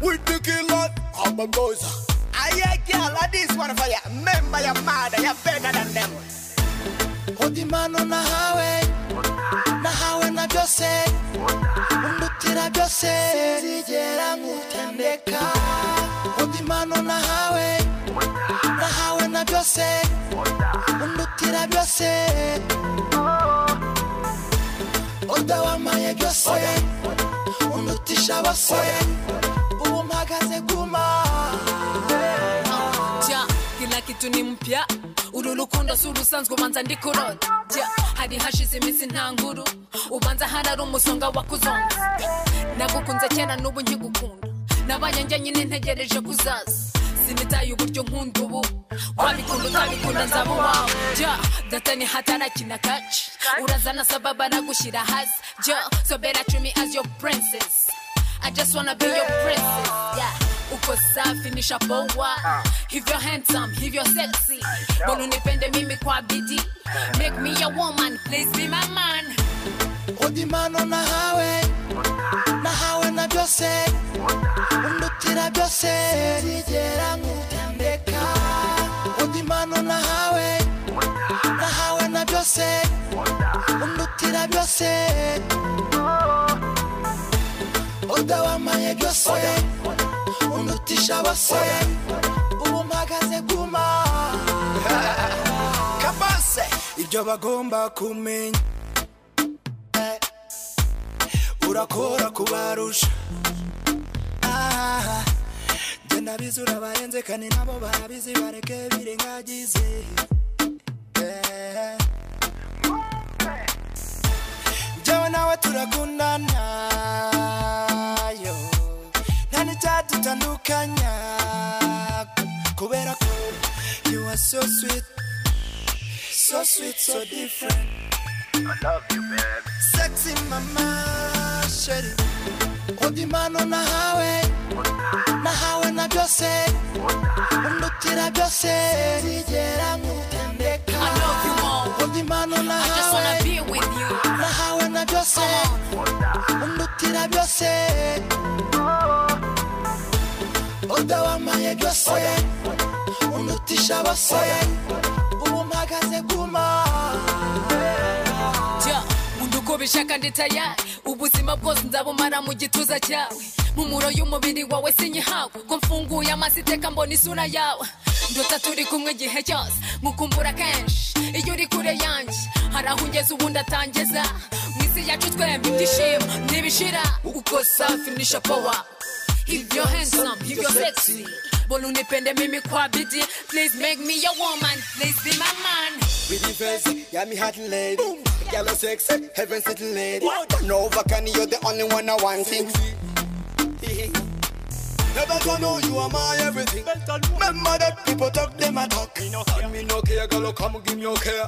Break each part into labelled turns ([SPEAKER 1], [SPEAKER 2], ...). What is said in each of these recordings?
[SPEAKER 1] with the killer. I'm a ghost.
[SPEAKER 2] I yeah, girl, I this one for ya. Remember your mother, you're better than them.
[SPEAKER 3] Odi mano na hawe na hawe na byose undutira byose sinzigera nkutendeka Odi mano na hawe na hawe na byose undutira byose Oda wamaye byose undutisha bose ubu mpagaze guma
[SPEAKER 4] ja kila kitu ni mpya uru rukundo si urusanzwe ubanza ndi kurota ja hari hashize iminsi nta nkuru ubanza harari umusonga wa kuzonga nagukunze kera n'ubu nkigukunda nabaye njya nyine ntegereje kuzaza sinitaye uburyo nkunda ubu wabikunda utabikunda nzaba uwawe ja datani hatarakina kaci urazana sababa nagushyira hasi ja sobera cumi as your princess I just wanna be your princess. Yeah. Uko safi ni shapoa hivyo handsome hivyo sexy bonu nipende mimi kwa bidii make me a woman please be my man
[SPEAKER 3] udimano nahawe nahawe na byose undutira byose sinzigera nkutendeka udimano nahawe nahawe na byose undutira byose oda wamaye byose undutisha bose ubu mpagaze guma
[SPEAKER 1] Kabase. Ibyo bagomba kumenya. Urakora kubarusha. Ah, Jye nabizi urabarenze kandi nabo barabizi bareke birengagize. Eh. Jyewe nawe turakundana yo nta n'icyadutandukanya kubera ko you are so sweet so sweet so different I love you babe sexy mama sheri
[SPEAKER 3] udimano nahawe nahawe na byose undutira byose sinzigera nkutendeka
[SPEAKER 4] I love you more
[SPEAKER 3] udimano
[SPEAKER 4] I just wanna
[SPEAKER 3] nahawe
[SPEAKER 4] be with you
[SPEAKER 3] nahawe na byose undutira byose oda wamaye byose undutisha bose ubu mpagaze guma
[SPEAKER 4] ja nkunda uko ubishaka ndi tayari ubuzima bwose nzabumara mu gituza cyawe mu muro y'umubiri wawe sinyihawe ko mfunguye amaso iteka mbona isura yawe ndota turi kumwe igihe cyose nkukumbura kenshi iyo uri kure yanjye hari aho ungeze ubundi atangeza mu isi yacu twembi ibyishimo ntibishira uko safi ni shapowa hivyo handsome hivyo sexy bona unipende mimi kwa bidii please make me your woman please be my man
[SPEAKER 1] with the face yeah me hot lady yellow sexy heaven sitting lady turn over can you're the only one I want Never gonna know you are my everything. Remember that people talk, them a talk. Me no care, me no care, girl, oh, come give me your care.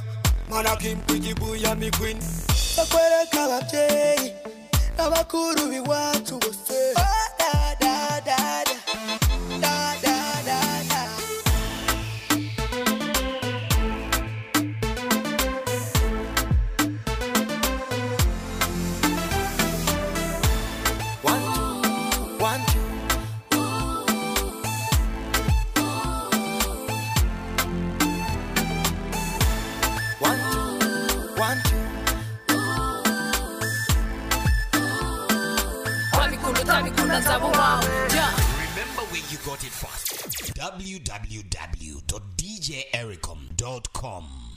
[SPEAKER 1] Man, I came pretty boy, I'm me queen.
[SPEAKER 3] bakwereka ababyeyi n'abakuru b'iwacu bose
[SPEAKER 1] One, two. One, one, two.
[SPEAKER 4] wabikunda utabikunda nzaba uwawe yeah.
[SPEAKER 5] Remember where you got it first. www.djericom.com